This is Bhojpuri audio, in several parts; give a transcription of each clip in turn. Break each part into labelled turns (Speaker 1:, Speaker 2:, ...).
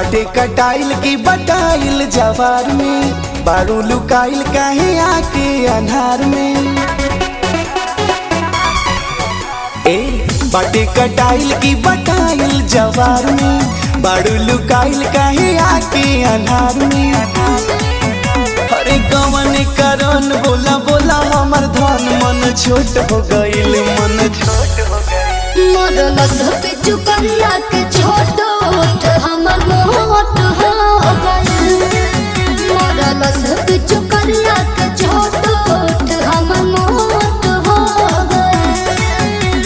Speaker 1: बाटे कटाइल की बटाइल जवार में बारू लुकाइल काहे आके अन्हार में ए बाटे कटाइल की बटाइल जवार में बारू लुकाइल काहे आके अन्हार में अरे कवन करन बोला बोला हमर धन मन छोट हो गइल मन छोट हो गइल
Speaker 2: मरल सब चुकरिया के छोट हमर मोट हो गइल मरल सब चुकरिया के छोट हमर मोट हो गइल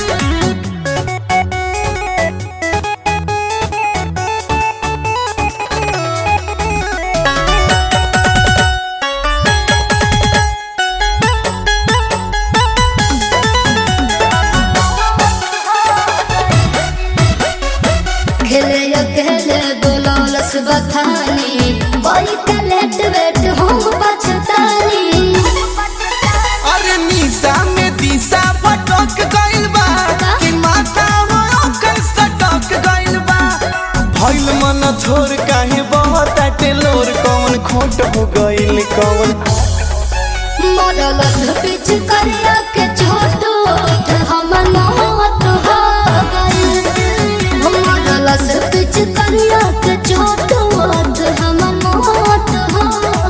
Speaker 2: खेले खेले बोलौलस बथानी बड़ी कलेट वेट हम बचतानी
Speaker 1: अरे निशा में दिशा भटक गइल बा कि माथा हो ओकर सटक गइल बा भइल मन थोर काहे बहुत टेलोर कौन खोट हो गइल कौन
Speaker 2: मरलस पिच करिया के छोट हमर मौत हो गइल मरलस पिच करिया के छोट हमर मौत हो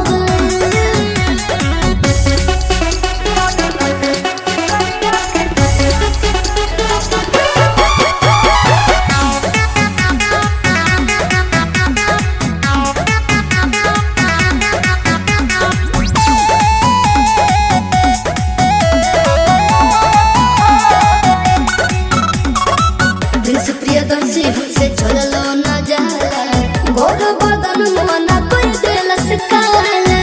Speaker 2: प्रिंस प्रियदर्शी हमसे चललो न जाला गोर बदन मना कर देलस काला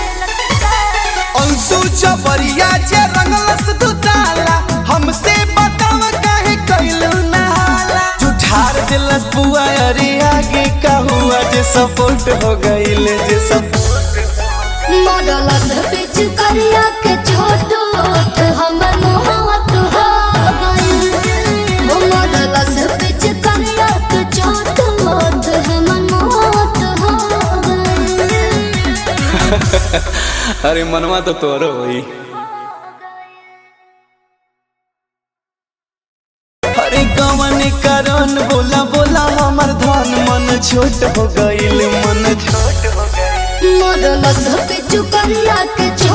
Speaker 1: अंशु चबरिया जे रंगलस दुताला हमसे बताव काहे कइलू नहाला जुठार दिलस बुआ अरे आगे का हुआ जे सपोर्ट हो गइल जे सपोर्ट
Speaker 2: मरलस पिच करिया के छोट हमर मोहत हो गइल मरलस पिच करिया के छोट हमर मोहत हो गइल
Speaker 1: अरे मनवा तो तोरो होई अरे कवन करन बोला बोला हमर धन मन छोट हो गइल मन छोट हो गइल
Speaker 2: मरलस पिच करिया के